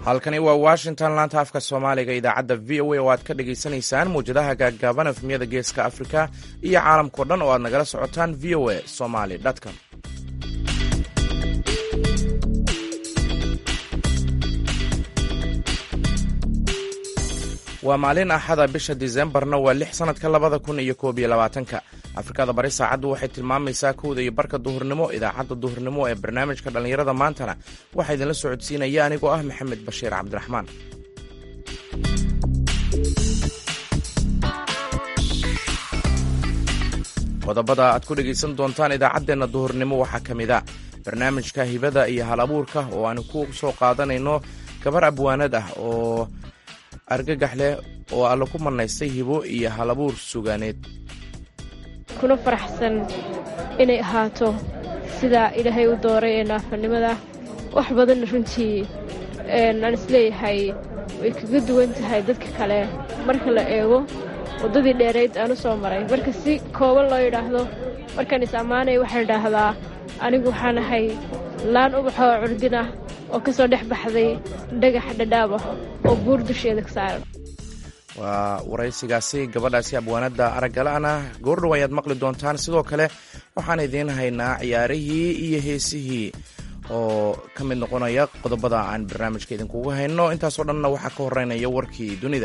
halkani waa washington laanta afka soomaaliga idaacadda v o a oo aad ka dhagaysanaysaan mawjadaha gaaggaaban efmiyada geeska afrika iyo caalamkao dhan oo aad nagala socotaan v o a somaly com waa maalin axada bisha disembarna waa lix sannadka labada kun iyo koob iyo labaatanka afrikada bari saacaddu waxay tilmaamaysaa kowda iyo barka duhurnimo idaacadda duhurnimo ee barnaamijka dhallinyarada maantana waxaa idinla socodsiinaya anigoo ah maxamed bashiir cabdiraxmaan qodobada aad ku dhegaysan doontaan idaacaddeenna duhurnimo waxaa ka mid a barnaamijka hibada iyo hal abuurka oo aanu ku soo qaadanayno gabar abwaanad ah oo argagax leh oo alla ku manaystay hibo iyo halabuur sugaaneed kuna faraxsan inay ahaato sidaa ilaahay u dooray ee naafanimada wax badanna runtii aan isleeyahay way kaga duwan tahay dadka kale marka la eego waddadii dheerayd aan u soo maray marka si kooban loo yidhaahdo markaan is ammaanaya waxaan idhaahdaa anigu waxaan ahay laan ubaxoo curdinah oo ka soo dhex baxday dhagax dhadhaab ah oo buur dusheeda ka saaran waa waraysigaasi gabadhaasi abwaanadda araggala-ana goordhow ayaad maqli doontaan sidoo kale waxaan idiin haynaa ciyaarihii iyo heesihii oo ka mid noqonaya qodobada aan barnaamijka idinkugu hayno intaasoo dhanna waxaa ka horeynaya warkii dunida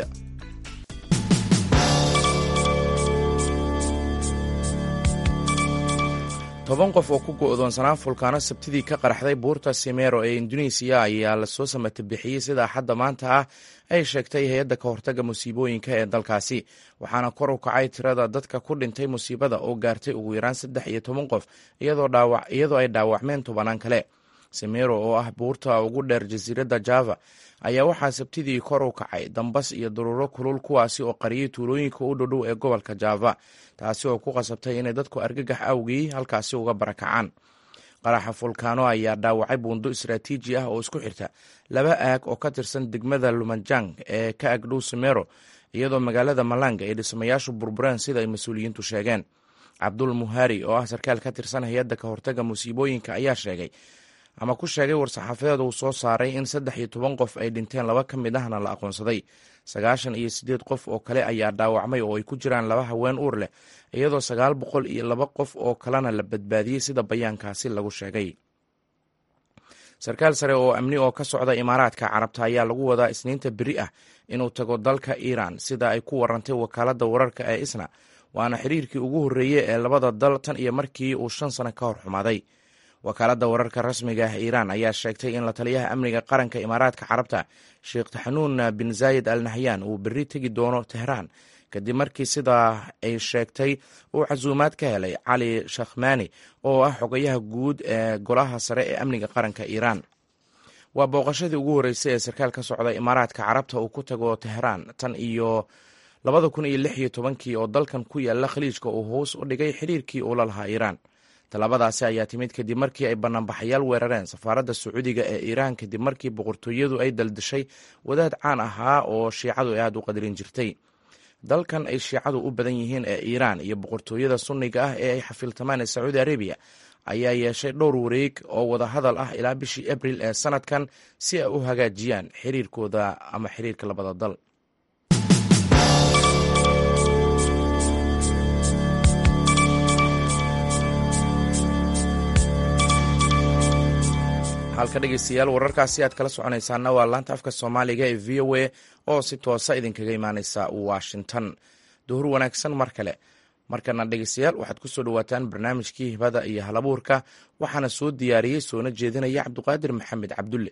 toban qof oo ku go-doonsanaa fulkaano sabtidii ka qaraxday buurta simero ee indonesiya ayaa lasoo samatabixiyey sida axadda maanta ah ay sheegtay hay-adda ka hortagga musiibooyinka ee dalkaasi waxaana kor u kacay tirada dadka ku dhintay musiibada oo gaartay ugu yaraan saddex iyo toban qof iyadoo ay dhaawacmeen tobanaan kale simero oo ah buurta ugu dheer jasiiradda java ayaa waxaa sabtidii kor u kacay dambas iyo daruuro kulul kuwaasi oo qariyay tuulooyinka u dhodhow ee gobolka java taasi oo ku qasabtay inay dadku argagax awgii halkaasi uga barakacaan qaraxa fulkaano ayaa dhaawacay buundo istaraatiiji ah oo isku xirta laba aag oo ka tirsan degmada lumanjang ee ka agdhow simero iyadoo magaalada malanga ay dhismayaashu burbureen sida ay mas-uuliyiintu sheegeen cabdul muhari oo ah sarkaal ka tirsan hay-adda ka hortagga musiibooyinka ayaa sheegay ama ku sheegay war-saxaafadeed uu soo saaray in saddex iyo toban qof ay dhinteen laba ka mid ahna la aqoonsaday sagaashan iyo siddeed qof oo kale ayaa dhaawacmay oo ay ku jiraan laba haween uur leh iyadoo sagaal boqol iyo laba qof oo kalena la badbaadiyey sida bayaankaasi lagu sheegay sarkaal sare oo amni oo ka socda imaaraadka carabta ayaa lagu wadaa isniinta beri ah inuu tago dalka iiraan sida ay ku warantay wakaaladda wararka ee isna waana xiriirkii ugu horreeyey ee labada dal tan iyo markii uu shan sano ka hor xumaaday wakaaladda wararka rasmiga ah iiraan ayaa sheegtay in la taliyaha amniga qaranka imaaraadka carabta sheekh taxanuun bin zaayid al nahyan uu berri tegi doono tehraan kadib markii sidaa ay sheegtay uu casuumaad ka helay cali shakhmani oo ah xogayaha guud ee golaha sare ee amniga qaranka iiraan waa booqashadii ugu horreysay ee sarkaal ka socda imaaraadka carabta uu ku tago tehraan tan iyo labada kun iyo lix iyo tobankii oo dalkan ku yaala khaliijka uu hoos u dhigay xiriirkii uu la lahaa iiraan tallaabadaasi ayaa timid kadib markii ay banaanbaxayaal weerareen safaaradda sacuudiga ee iiraan kadib markii boqortooyadu ay daldashay wadaad caan ahaa oo shiicadu ay aada u qadarin jirtay dalkan ay shiicadu u badan yihiin ee iiraan iyo boqortooyada sunniga ah ee ay xafiltamaan ee sacuudi arabiya ayaa yeeshay dhowr wareeg oo wadahadal ah ilaa bishii abril ee sanadkan si ay u hagaajiyaan xiriirkooda ama xiriirka labada dal halka dhegeystayaal wararkaasi aad kala soconaysaana waa laanta afka soomaaliga ee v o a oo si toosa idinkaga imaaneysa washington duhur wanaagsan mar kale markana dhegeystayaal waxaad ku soo dhawaataan barnaamijkii hibada iyo halabuurka waxaana soo diyaariyey soona jeedinaya cabduqaadir maxamed cabdulle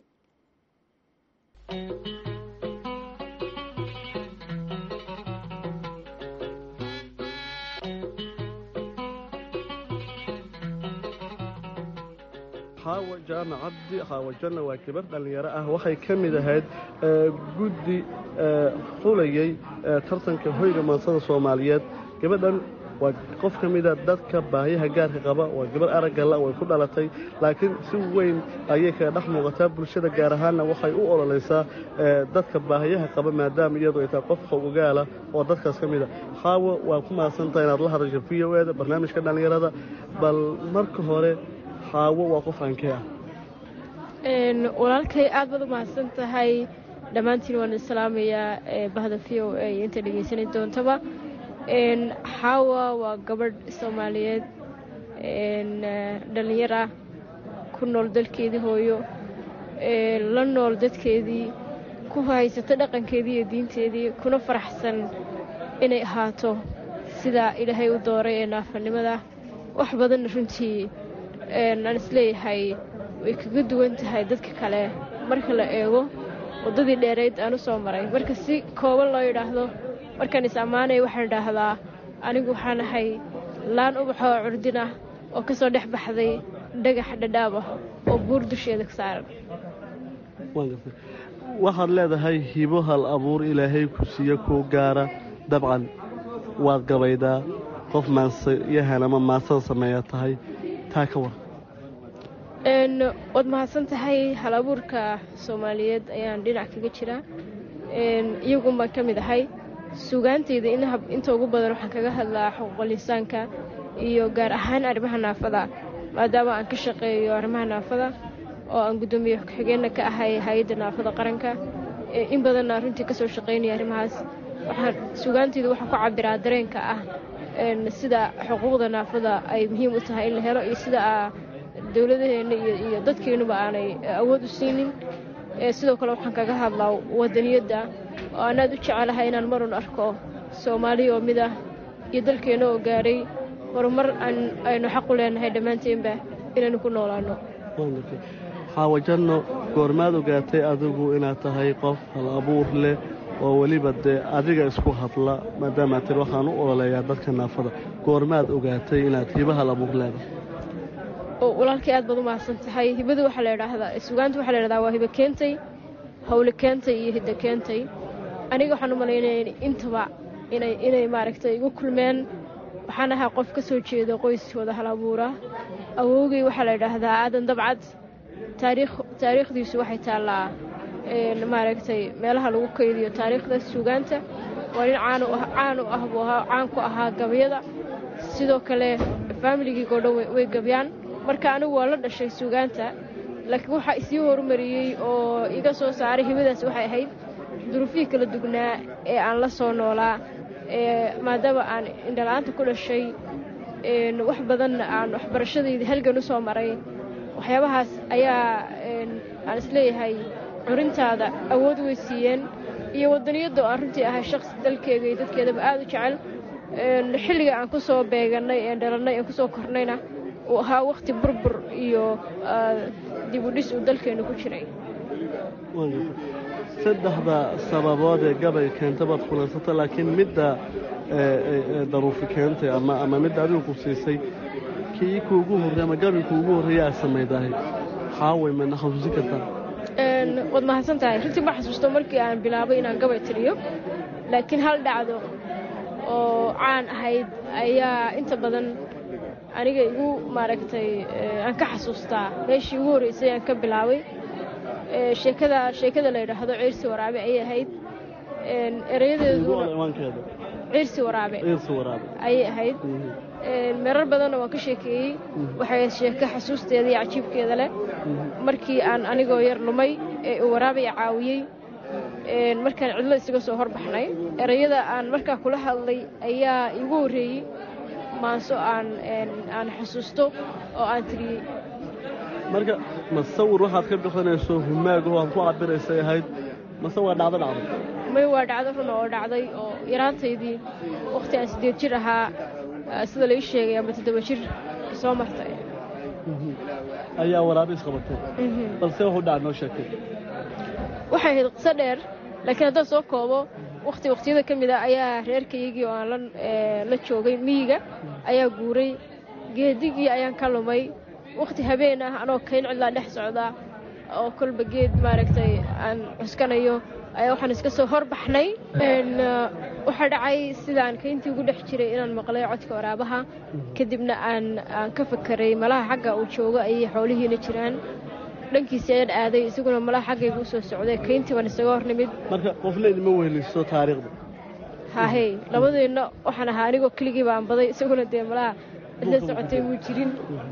xaawa jaamac cabdi xaawajanna waa gabar dhallinyaro ah waxay ka mid ahayd guddi xulayay tartanka hoyga maansada soomaaliyeed gabadhan waa qof ka mida dadka baahiyaha gaarka qaba waa gabar araggalla way ku dhalatay laakiin si weyn ayay kaga dhex muuqataa bulshada gaar ahaanna waxay u ololaysaa dadka baahiyaha qaba maadaama iyadu ay tahay qof xogogaala oo dadkaas ka mida xaawo waa ku mahadsantaha inaad la hadasho v o eda barnaamijka dhallinyarada bal marka hore xaawo waa qof aankee ah walaalkay aad baad u mahadsan tahay dhammaantiin waan islaamayaa bahda v o a inta dhegeysanay doontaba xaawa waa gabadh soomaaliyeed dhallinyar ah ku nool dalkeedii hooyo la nool dadkeedii ku haysata dhaqankeedii iyo diinteedii kuna faraxsan inay ahaato sidaa ilaahay u dooray ee naafanimada wax badanna runtii aan isleeyahay way kaga duwan tahay dadka kale marka la eego waddadii dheerayd aan u soo maray marka si kooban loo yidhaahdo markaan is ammaanaya waxaan idhaahdaa anigu waxaan ahay laan ubaxoo curdin ah oo ka soo dhex baxday dhagax dhadhaab ah oo buur dusheeda ka saaran waxaad leedahay hibo hal abuur ilaahay ku siiyo kuu gaara dabcan waad gabaydaa qof maansayahan ama maansada sameeya tahay taa ka war waad mahadsan tahay hal abuurka soomaaliyeed ayaan dhinac kaga jiraa iyagun baan ka mid ahay sugaantayda inta ugu badan waxaan kaga hadlaa xuquuqlisaanka iyo gaar ahaan arrimaha naafada maadaama aan ka shaqeeyo arrimaha naafada oo aan guddoomiye ku-xigeenna ka ahay hay-adda naafada qaranka in badanna runtii kasoo shaqaynaya arrimahaas waxaan sugaantayda waxaan ku cabiraa dareenka ah sida xuquuqda naafada ay muhiim u tahay in la helo iyo sida dowladaheenna iyo dadkeennuba aanay awood u siinin sidoo kale waxaan kaga hadlaa wadaniyadda oo aan aad u jecelahay inaan marun arko soomaaliya oo mid ah iyo dalkeenna oo gaadhay horumar aynu xaqu leenahay dhammaanteenba inaynu ku noolaanno xaawajanno goormaad ogaatay adigu inaad tahay qof hal abuur leh oo weliba dee adiga isku hadla maadaama tir waxaan u ololeeyaa dadka naafada goormaad ogaatay inaad hibo hal abuur leedahay walaalkay aad baad u mahadsan tahay hibadu waxaa la idhaahdaa sugaanta waxaa la idhahdaa waa hibo keentay hawle keentay iyo hiddo keentay aniga waxaan u malaynaya intaba inay inay maaragtay igu kulmeen waxaan ahaa qof ka soo jeeda qoys wada hal abuura awowgay waxaa la idhaahdaa aadan dabcad taariikh taariikhdiisu waxay taallaa maaragtay meelaha lagu kaydiyo taariikhda suugaanta waa nin caan caan u ah buu ahaa caan ku ahaa gabyada sidoo kale faamiligii oo dhan way gabyaan marka anigu waa la dhashay suugaanta laakiin waxaa isii horumariyey oo iga soo saaray hibadaas waxay ahayd duruufihii kala dugnaa ee aan la soo noolaa maadaama aan indhala-aanta ku dhashay wax badanna aan waxbarashadayda halgan u soo maray waxyaabahaas ayaa aan isleeyahay curintaada awood way siiyeen iyo wadaniyadda oo aan runtii ahay shaqsi dalkeega iyo dadkeedaba aad u jecel xilliga aan ku soo beegannay ee dhalannay aan kusoo kornayna uu ahaa wakhti burbur iyo dibudhis uu dalkeenna ku jiray saddexda sababood ee gabay keenta baad kulansata laakiin midda daruufi keentay ama ama midda adigu ku siisay kii kuugu horrey ama gabi kuugu horreeya aad samaydahay xaaway mana xasuusin kartaa waad mahadsan tahay runtii ma xasuusto markii aan bilaabay inaan gabay tiriyo laakiin hal dhacdo oo caan ahayd ayaa inta badan aniga igu maaragtay aan ka xasuustaa meeshii ugu horreysay aan ka bilaabay sheekada sheekada la yidhaahdo ciirsi waraabe ayay ahayd erayadeeduna ciirsi waraabe ayay ahayd meerar badanna waan ka sheekeeyey waxay sheeko xasuusteeda iyo cajiibkeeda leh markii aan anigoo yar lumay ee uu waraabaya caawiyey markaan cidlo isaga soo horbaxnay erayada aan markaa kula hadlay ayaa igu horreeyey maanso aan aan xusuusto oo aan tiriyey marka masawir waxaad ka bixinayso humaagaho aad ku cabiraysay ahayd mase waa dhacdo dhacday may waa dhacdo run oo dhacday oo yaraantaydii wakhti aan siddeed jir ahaa sida lai sheegay ama toddoba jir soo martay ayaa waraabiis qabatay balse wuxuu dhaca noo sheekay waxay ahayd qiso dheer laakiin haddaan soo koobo wakhti wakhtiyada ka mid a ayaa reerkaygii oo aan la joogay miyiga ayaa guuray geedigii ayaan ka lumay wakhti habeen ah anoo kayn cidlaa dhex socda oo kolba geed maaragtay aan cuskanayo ayaa waxaan iska soo horbaxnay waxaa dhacay sidaan kayntii ugu dhex jiray inaan maqlay codka waraabaha kadibna aan aan ka fakeray malaha xagga uu joogo ayay xoolihiina jiraan dhankiisi ayaan aaday isaguna malaha xaggayga u soo socday kayntii baan isaga hor nimid marka qofna idima weheliso taariikhda haahey labadeenna waxaan ahaa anigoo keligii baan baday isaguna dee malaha cidla socotay muu jirin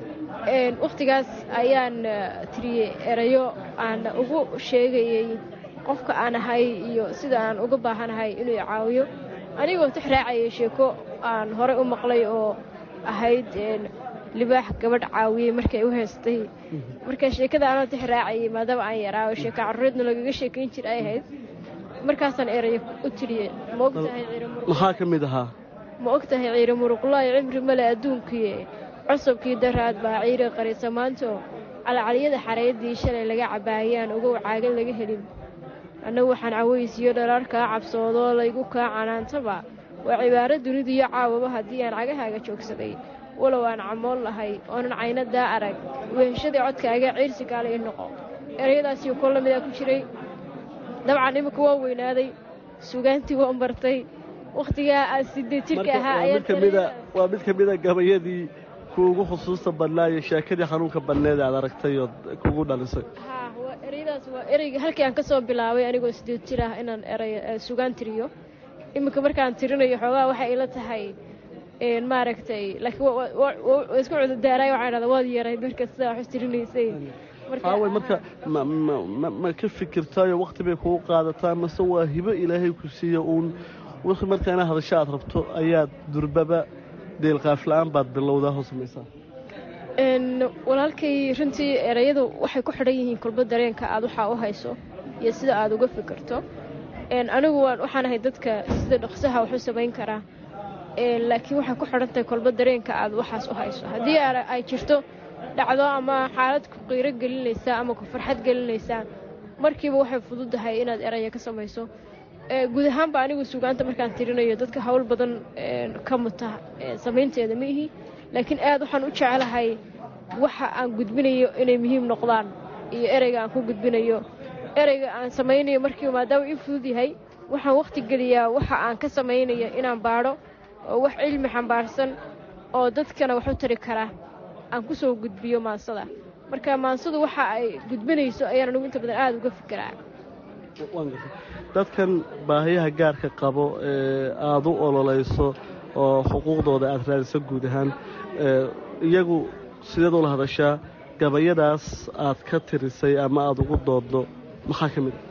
wakhtigaas ayaan tiriyey erayo aan ugu sheegayey qofka aan ahay iyo sida aan uga baahanahay inuu caawiyo anigoo tix raacayay sheeko aan horey u maqlay oo ahayd libaax gabadh caawiyey markay u heystay marka sheekada anoo tix raacayay maadaama aan yaraawo sheeko carruureedna lagaga sheekayn jir ay ahayd markaasaan erayo u tiriyey ma ogtahay maxaa ka mid ahaa ma og tahay ciire muruqlaayo cimri male adduunkiie cusubkii daraad baa ciire qarisa maanto calcaliyada xareeddii shalay laga cabaayaan ugow caagan laga helin annagu waxaan cawaysiyo dharaar kaa cabsoodoo laygu kaa canaantaba waa cibaaro dunidiyo caawaba haddii aan cagahaaga joogsaday walow aan camoon lahay oonan caynadaa arag weheshadii codkaaga ciirsi kaale i noqo erayadaasiyo kol lamidaa ku jiray dabcan imika waa weynaaday sugaantii waan bartay wakhtigaa aan sideed jirka ahaa waa mid ka mida gabayadii kuugu xusuusta badnaa iyo sheekadii xanuunka badneed aad aragtay ood kugu dhalisay haa waa ereyadaas waa ereyga halkii aan ka soo bilaabay anigoo sideed jir ah inaan eray sugaan tiriyo iminka markaan tirinayo xoogaa waxay ila tahay maaragtay laakiin isku cudurdaaraay waxaan dhahdaa waad yaray marka sidaa wax tirinaysay haaway marka ma ka fikirtaayo wakhti bay kugu qaadataa mase waa hibo ilaahay ku siiya uun wixii marka ina hadasho aad rabto ayaad durbaba deelqaafla-aan baad bilowdaa hoo samaysaa walaalkay runtii erayadu waxay ku xidhan yihiin kulba dareenka aad waxaa u hayso iyo sida aad uga fikirto anigu waxaan ahay dadka sida dhaqsaha wax u samayn karaa laakiin waxay ku xidhan tahay kolba dareenka aad waxaas u hayso haddii ay jirto dhacdo ama xaalad ku qiiro gelinaysaa ama ku farxad gelinaysaa markiiba waxay fududahay inaad eraya ka samayso guud ahaanba anigu sugaanta markaan tirinayo dadka hawl badan ka muta samaynteeda ma ihi laakiin aad waxaan u jecelahay waxa aan gudbinayo inay muhiim noqdaan iyo ereyga aan ku gudbinayo ereyga aan samaynayo markiiba maadaama ii fudud yahay waxaan wakhti geliyaa waxa aan ka samaynayo inaan baadho oo wax cilmi xambaarsan oo dadkana wax u tari kara aan ku soo gudbiyo maansada marka maansadu waxa ay gudbinayso ayaan anigu inta badan aada uga fikiraa dadkan baahiyaha gaarka qabo ee aada u ololayso oo xuquuqdooda aada raadiso guud ahaan iyagu sideed ula hadashaa gabayadaas aad ka tirisay ama aada ugu dooddo maxaa ka mid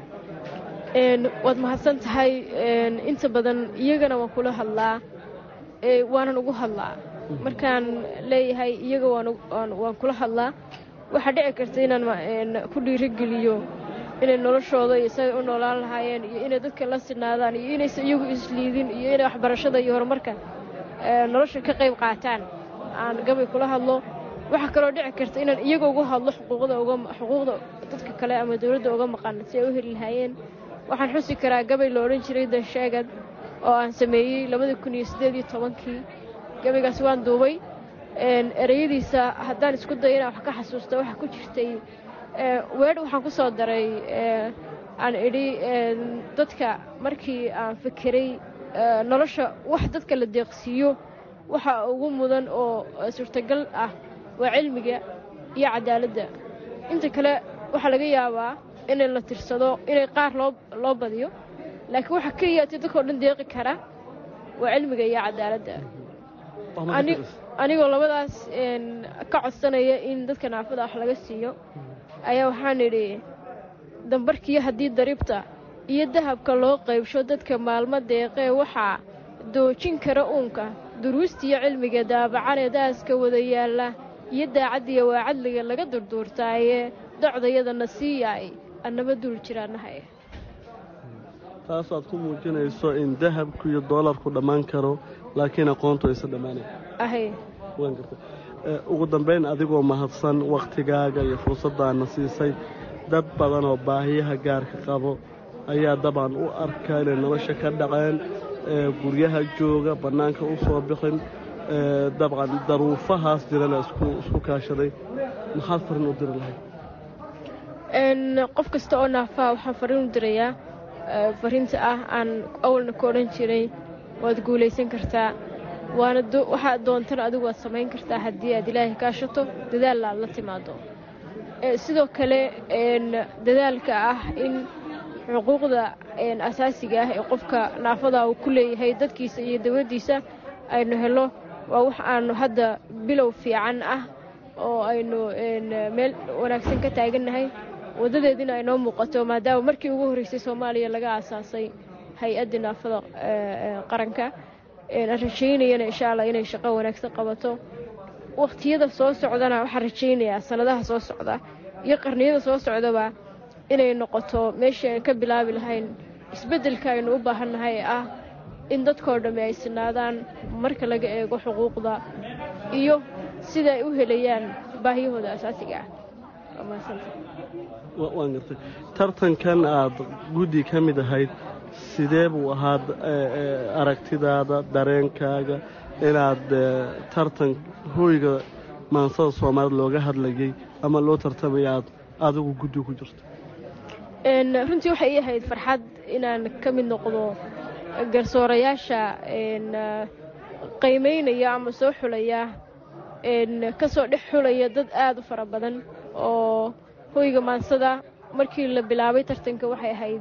waad mahadsan tahay inta badan iyagana waan kula hadlaa waanan ugu hadlaa markaan leeyahay iyaga waan kula hadlaa waxaa dhici karta inaan ku dhiirogeliyo inay noloshooda iyo siday u noolaan lahaayeen iyo inay dadka la sinaadaan iyo inaysan iyagu isliidin iyo inay waxbarashada iyo horumarka nolosha ka qayb qaataan aan gabay kula hadlo waxaa kaloo dhici karta inaan iyaga uga hadlo xuquuqda dadka kale ama dowladda uga maqan si ay u heli lahaayeen waxaan xusi karaa gabay la odhan jiray danshaagad oo aan sameeyey labada kun iyo siddeed iyo tobankii gabaygaas waan duubay ereyadiisa haddaan isku dayo inaan wax ka xasuusta waxaa ku jirtay weedh waxaan ku soo daray aan idhi dadka markii aan fikiray nolosha wax dadka la deeqsiiyo waxa ugu mudan oo suurtagal ah waa cilmiga iyo cadaaladda inta kale waxaa laga yaabaa inay la tirsado inay qaar loo loo badiyo laakiin waxaa keliyaati dadkao dhan deeqi kara waa cilmiga iyo cadaaladda anigoo labadaas ka codsanaya in dadka naafada wax laga siiyo ayaa waxaan idhi dambarkiiyo haddii dariibta iyo dahabka loo qaybsho dadka maalmo deeqee waxaa doojin kara uunka duruustiiyo cilmiga daabacanee daaska wada yaalla iyo daacaddiya waa cadliga laga durduurtaaye docdayadana sii yaay annaba duul jiraannahay taas aad ku muujinayso in dahabku iyo doolarku dhammaan karo laakiin aqoontu aysan dhammaanayn ahay waan gartay ugu dambayn adigoo mahadsan wakhtigaaga iyo fursaddaana siisay dad badan oo baahiyaha gaarka qabo ayaa dabcan u arka inay nolosha ka dhaceen guryaha jooga bannaanka u soo bixin dabcan daruufahaas jirana isku kaashaday maxaad farin u diri lahayd qof kasta oo naafaa waxaan fariin u dirayaa fariinta ah aan awalna ka odhan jiray waad guulaysan kartaa waana waxaad doontana adigu waad samayn kartaa haddii aad ilaahay kaashato dadaalla aad la timaado sidoo kale dadaalka ah in xuquuqda asaasiga ah ee qofka naafada uu ku leeyahay dadkiisa iyo dowladdiisa aynu helo waa wax aanu hadda bilow fiican ah oo aynu meel wanaagsan ka taagannahay waddadeediina ay noo muuqato maadaama markii ugu horreysay soomaaliya laga aasaasay hay-addii naafada qaranka aan rajaynayana insha allah inay shaqo wanaagsan qabato wakhtiyada soo socdana waxaan rajaynayaa sannadaha soo socda iyo qarniyada soo socdaba inay noqoto meeshii aan ka bilaabi lahayn isbeddelka aynu u baahannahay ee ah in dadkoo dhammi ay sinaadaan marka laga eego xuquuqda iyo sida ay u helayaan baahiyahooda asaasiga ah waan gartay tartankan aad guddi ka mid ahayd sidee buu ahaa aragtidaada dareenkaaga inaad tartan hooyga maansada soomaalida looga hadlayay ama loo tartamaya aad adigu guddi ku jirto runtii waxay ii ahayd farxad inaan ka mid noqdo garsoorayaasha qiimaynaya ama soo xulaya ka soo dhex xulaya dad aad u fara badan oo hoyga maansada markii la bilaabay tartanka waxay ahayd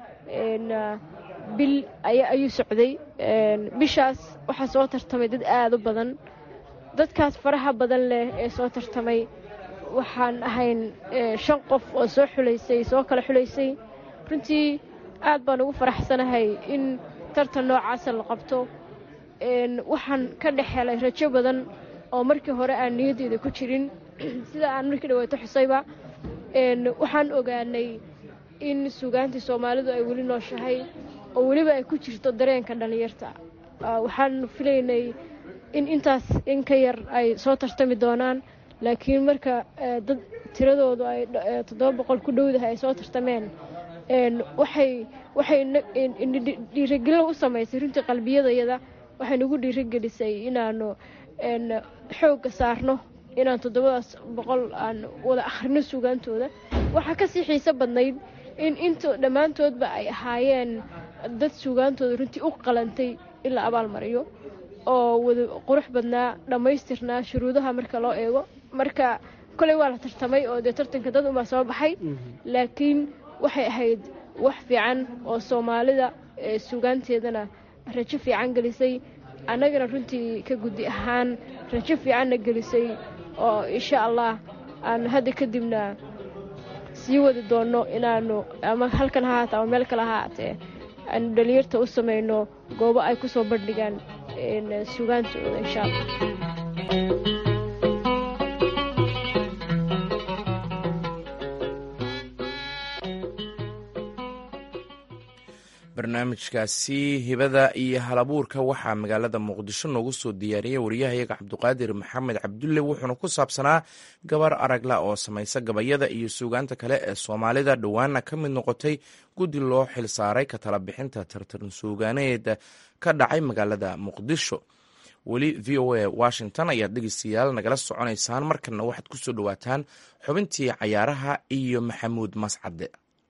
bil ayuu socday bishaas waxaa soo tartamay dad aad u badan dadkaas faraha badan leh ee soo tartamay waxaan ahayn shan qof oo soo xulaysay soo kala xulaysay runtii aad baan ugu faraxsanahay in tartan noocaasa la qabto waxaan ka dhex helay rajo badan oo markii hore aan niyaddeeda ku jirin sida aan markii dhawaato xusayba waxaan ogaanay in sugaantii soomaalidu ay weli nooshahay oo weliba ay ku jirto dareenka dhallinyarta waxaan filaynay in intaas in ka yar ay soo tartami doonaan laakiin marka dad tiradoodu ay toddoba boqol ku dhowdahay ay soo tartameen waxay waxay dhiiragelin u samaysay runtii qalbiyadayada waxay nagu dhiiragelisay inaanu xoogga saarno inaan toddobadaas boqol aan wada akhrino sugaantooda waxaa kasii xiiso badnayd in inta dhammaantoodba ay ahaayeen dad sugaantooda runtii u qalantay in la abaalmariyo oo wada qurux badnaa dhammaystirnaa shuruudaha marka loo eego marka koley waa la tartamay oo dee tartanka dad unbaa soo baxay laakiin waxay ahayd wax fiican oo soomaalida sugaanteedana rajo fiican gelisay annagana runtii ka guddi ahaan rajo fiicanna gelisay oo insha allah aanu hadda kadibna sii wadi doonno inaanu ama halkan ha haata ama meel kale ha haatee aanu dhalinyarta u samayno goobo ay ku soo bandhigaan sugaantooda insha allah barnaamijkaasi hibada iyo halabuurka waxaa magaalada muqdisho noogu soo diyaariyey wariyahayaga cabduqaadir maxamed cabdulle wuxuuna ku saabsanaa gabar aragla oo samaysa gabayada iyo suugaanta kale ee soomaalida dhowaana ka mid noqotay guddi loo xil saaray ka tala bixinta tartan suugaaneed ka dhacay magaalada muqdisho weli v o a washington ayaad dhegeystayaal nagala soconaysaan markana waxaad ku soo dhowaataan xubintii cayaaraha iyo maxamuud mascade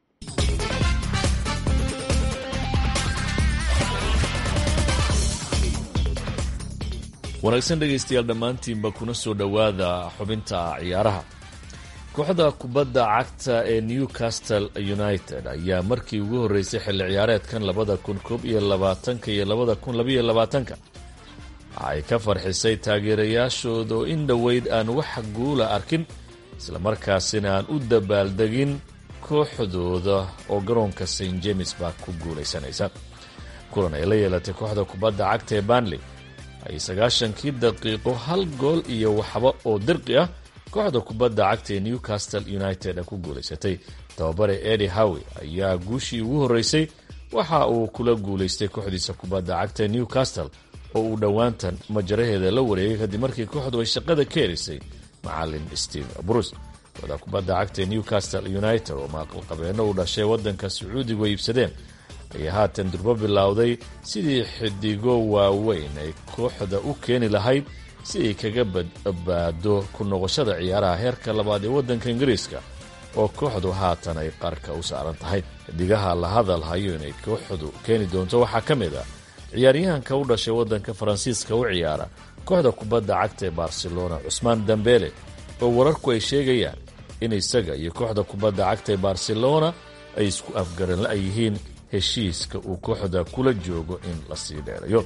wanaagsan dhegaystayaal dhammaantiinba kuna soo dhowaada xubinta ciyaaraha kooxda kubadda cagta ee newcastle united ayaa markii ugu horreysay xilli ciyaareedkan labada kun koob iyo labaatanka iyo labada kun labaiyo labaatanka waxay ka farxisay taageerayaashooda oo in dhoweyd aan wax guula arkin islamarkaasina aan u dabaaldegin kooxdooda oo garoonka st james baa ku guulaysanaysa kulan ay la yeelatay kooxda kubadda cagta ee banley ay sagaashankii daqiiqo hal gool iyo waxba oo dirqi ah kooxda kubadda cagta ee newcastle united ku guulaysatay tababare edi howe ayaa guushii ugu horreysay waxa uu kula guulaystay kooxdiisa kubadda cagta ee newcastle oo uu dhowaantan majaraheeda la wareegay kadib markii kooxdu ay shaqada ka herisay macalin steve bruce kooxda kubadda cagta ee newcastle united oo maqalqabeeno u dhashay waddanka sacuudigu ay iibsadeen ayaa haatan durbo bilowday sidii xidigo waaweyn ay kooxda u keeni lahayd si ay kaga badbaado ku noqoshada ciyaaraha heerka labaad ee waddanka ingiriiska oo kooxdu haatan ay qarka u saaran tahay xidigaha la hadal hayo inay kooxdu keeni doonto waxaa ka mid ah ciyaaryahanka u dhashay waddanka faransiiska u ciyaara kooxda kubadda cagta ee barcelona cusmaan dambele oo wararku ay sheegayaan in isaga iyo kooxda kubadda cagta ee barcelona ay isku afgaran la yihiin heshiiska uu kooxda kula joogo in la sii dheerayo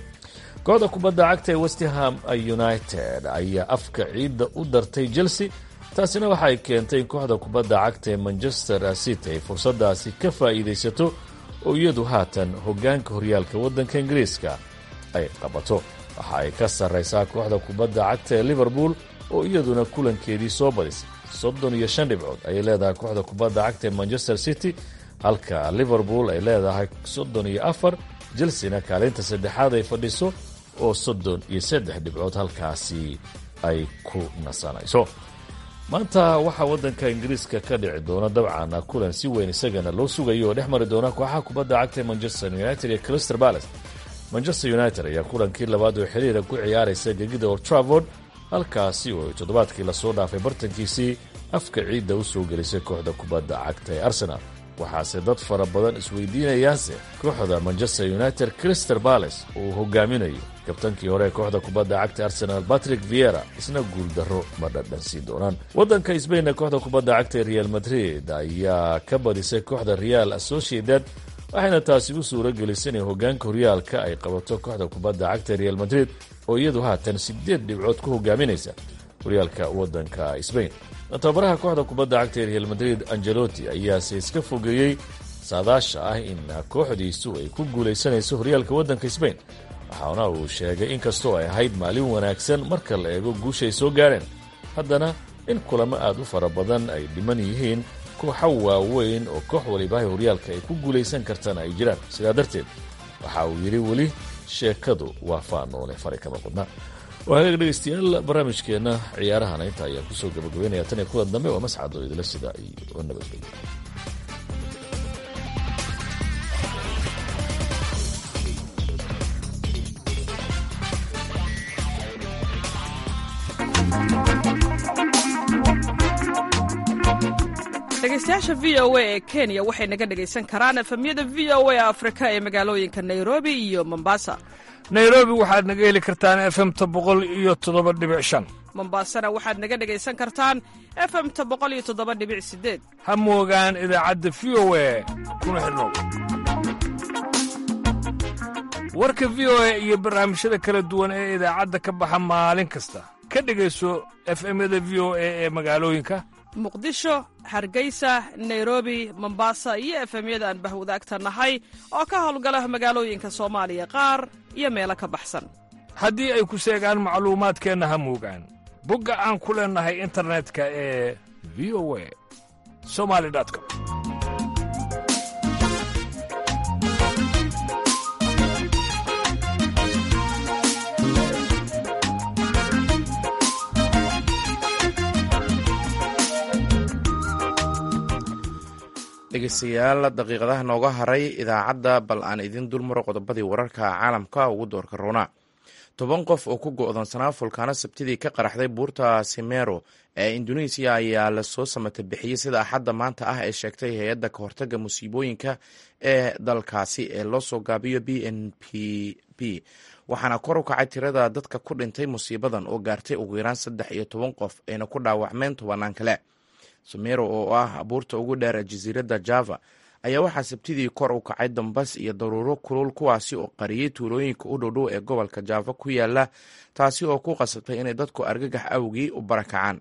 kooxda kubadda cagta ee westham united ayaa afka ciidda u dartay chelsea taasina waxay keentay in kooxda kubadda cagta ee manchester city ay fursadaasi ka faa'iidaysato oo iyadu haatan hoggaanka horyaalka waddanka ingiriiska ay qabato waxa ay ka sarraysaa kooxda kubadda cagta ee liverpool oo iyaduna kulankeedii soo badisay soddon iyo shan dhibcood ayay leedahay kooxda kubadda cagta ee manchester city halka liverpool ay leedahay soddon iyo afar chelsena kaalinta saddexaad ay fadhiso oo soddon iyo saddex dhibcood halkaasi ay ku nasanayso maanta waxaa waddanka ingiriiska ka dhici doona dabcan kulan si weyn isagana loo sugayo oo dhex mari doona kooxaha kubadda cagta ee manchester united iyo crystal palace manchester united ayaa kulankii labaad oo xiriira ku ciyaaraysa gegida old travord halkaasi oo ay toddobaadkii lasoo dhaafay bartankiisii afka ciidda u soo gelisay kooxda kubadda cagta ee arsenal waxaase dad fara badan isweydiinayaanse kooxda manchester united crystal palace uu hogaaminayo kabtankii hore ee kooxda kubadda cagta arsenal patrick viera isna guuldarro ma dhadhansiin doonaan waddanka sbainna kooxda kubadda cagta ee real madrid ayaa ka badisay kooxda real associated waxayna taasi u suuro gelisay inay hoggaanka horyaalka ay qabato kooxda kubadda cagta real madrid oo iyadu haatan siddeed dhibcood ku hogaaminaysa horyaalka waddanka sbain tababaraha kooxda kubadda cagta ee real madrid angelotti ayaase iska fogeeyey saadaasha ah in kooxdiisu ay ku guulaysanayso horyaalka waddanka sbain waxaana uu sheegay in kastoo ay ahayd maalin wanaagsan marka la eego guusha ay soo gaareen haddana in kulamo aad u fara badan ay dhiman yihiin kooxa waaweyn oo koox walibahay horyaalka ay ku guulaysan kartana ay jiraan sidaa darteed waxa uu yidhi weli sheekadu waa faanoole fari kama qudna waagaga dhegeystayaal barnaamijkeenna ciyaarahana inta ayaan kusoo gabagabeynaya tan iyo kulan dambe waa mascadoo idila sida iyo nabadgelyo dhegeystayaasha v o a ee kenya waxay naga dhegaysan karaan efemyada v o a afrika ee magaalooyinka nairobi iyo mombasa nairobi waxaad naga heli kartaan efemta boqol iyo toddoba dhibic shan mombasana waxaad naga dhegaysan kartaan efemta boqol iyo toddoba dhibic sideed ha moogaan idaacadda v o a kuna xidhnow warka v o a iyo barnaamijyada kala duwan ee idaacadda ka baxa maalin kasta ka dhegayso efemyada v o a ee magaalooyinka muqdisho hargeysa nairobi mombasa iyo efemyada aan bahwadaagta nahay oo ka howlgala magaalooyinka soomaaliya qaar iyo meelo ka baxsan haddii ay ku seegaan macluumaadkeenna ha moogaan bogga aan ku leennahay internetka ee v o a somali com dhegeystayaal daqiiqadaha nooga haray idaacadda bal aan idin dulmaro qodobadii wararka caalamka ugu doorka roona toban qof oo ku go'doonsanaa fulkaano sabtidii ka qaraxday buurta simero ee induneisiya ayaa lasoo samata bixiyey sida axadda maanta ah ee sheegtay hay-adda ka hortagga musiibooyinka ee dalkaasi ee loo soo gaabiyo b n p b waxaana kor u kacay tirada dadka ku dhintay musiibadan oo gaartay ugu yaraan saddex iyo toban qof ayna ku dhaawacmeen tobanaan kale samero oo ah buurta ugu dheer ee jasiiradda java ayaa waxaa sabtidii kor u kacay dambas iyo daruuro kulul kuwaasi oo qariyey tuulooyinka u dhowdhow ee gobolka java ku yaala taasi oo ku qasabtay inay dadku argagax awgii u barakacaan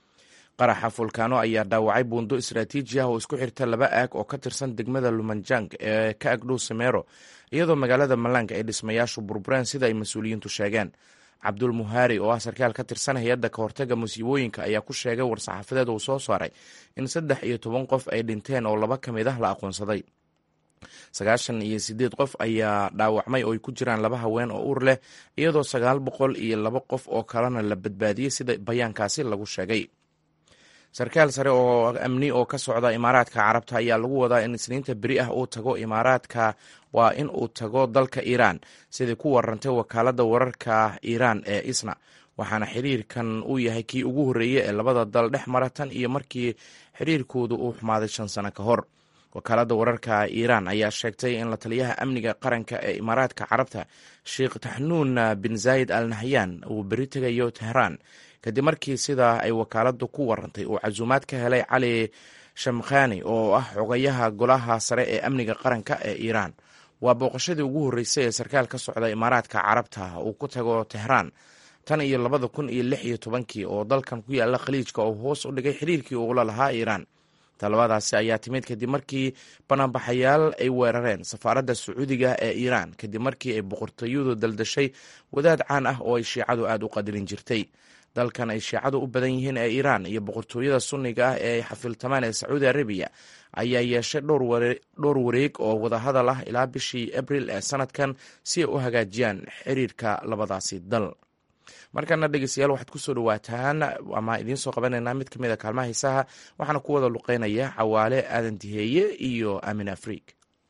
qaraxa fulkaano ayaa dhaawacay buundo istaraatiiji ah oo isku xirta laba aag oo ka tirsan degmada lumanjang ee ka agdhow samero iyadoo magaalada malang ay dhismayaashu burbureen sida ay mas-uuliyiintu sheegeen cabdul muhaari oo ah sarkaal ka tirsan hay-adda ka hortagga musiibooyinka ayaa ku sheegay war-saxaafadeed uu soo saaray in saddex iyo toban qof ay dhinteen oo laba ka mid ah la aqoonsaday sagaashan iyo sideed qof ayaa dhaawacmay oo ay ku jiraan laba haween oo uur leh iyadoo sagaal boqol iyo laba qof oo kalena la badbaadiyey sida bayaankaasi lagu sheegay sarkaal sare oo amni oo ka socda imaaraadka carabta ayaa lagu wadaa in isniinta beri ah uu tago imaaraadka waa in uu tago dalka iiraan sidai ku warantay wakaaladda wararka iiraan ee isna waxaana xiriirkan uu yahay kii ugu horreeyey ee labada dal dhex mara tan iyo markii xiriirkoodu uu xumaaday shan sano ka hor wakaaladda wararka iiraan ayaa sheegtay in la taliyaha amniga qaranka ee imaaraadka carabta sheekh taxnuun bin zaayid al nahyan uu beri tegayo tehraan kadib markii sidaa ay wakaaladdu ku warantay uu casuumaad ka helay cali shamkhani oo ah xogayaha golaha sare ee amniga qaranka ee iiraan waa booqashadii ugu horreysay ee sarkaal ka socda imaaraadka carabta uu ku tago tehraan tan iyo labada kun iyo lix iyo tobankii oo dalkan ku yaala khaliijka oo hoos u dhigay xiriirkii uula lahaa iiraan talabadaasi ayaa timid kadib markii banaanbaxayaal ay weerareen safaaradda sacuudiga ee iiraan kadib markii ay boqortooyadu daldashay wadaad caan ah oo ay shiicadu aada u qadirin jirtay dalkan ay shiicadu u badan yihiin ee iiraan iyo boqortooyada sunniga ah ee ay xafiltamaan ee sacuudi arabiya ayaa yeeshay dhowr wareeg oo wadahadal ah ilaa bishii abril ee sanadkan si ay u hagaajiyaan xiriirka labadaasi dal markana dhegeystayaal waxaad kusoo dhawaataan ama idiin soo qabanaynaa mid ka mid a kaalmaha hiisaha waxaana ku wada luqeynaya cawaale aadan diheeye iyo amin afriik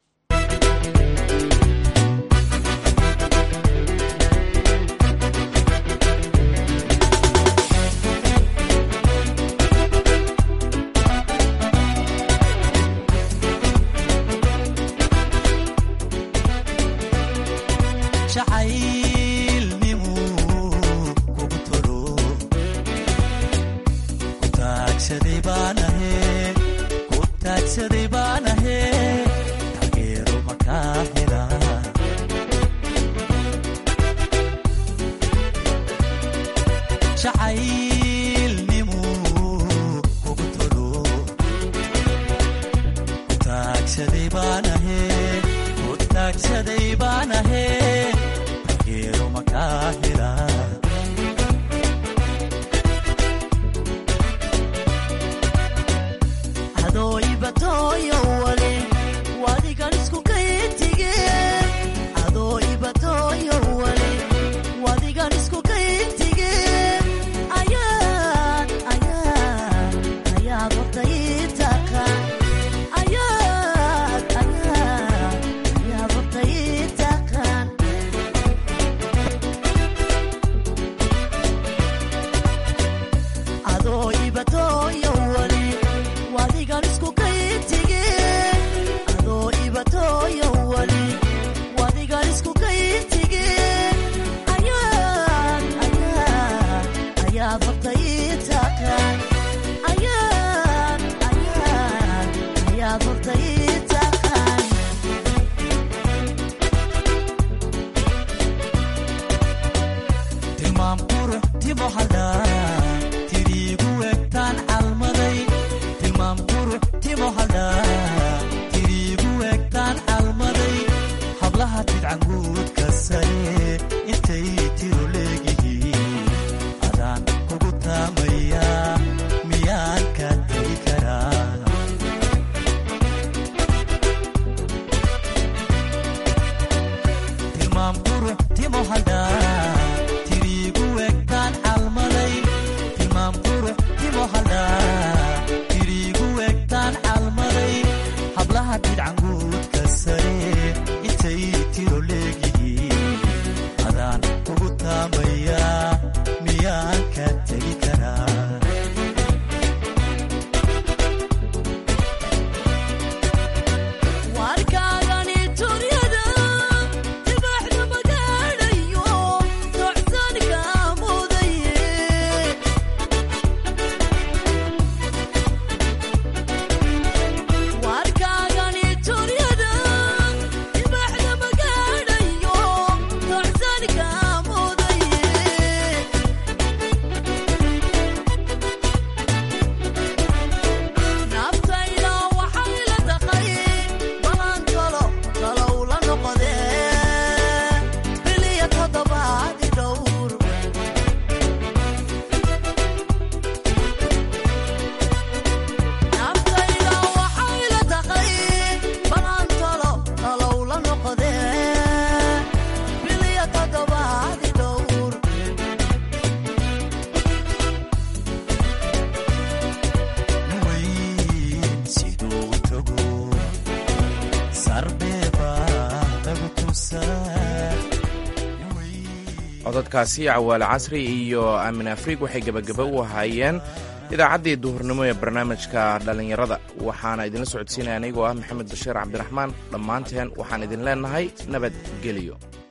cododkaasi cawaale casri iyo aamin afriik waxay gebagaba u ahaayeen idaacaddii duhurnimo ee barnaamijka dhallinyarada waxaana idinla socodsiinaya anigoo ah maxamed bashiir cabdiraxmaan dhammaanteen waxaan idin leennahay nabadgelyo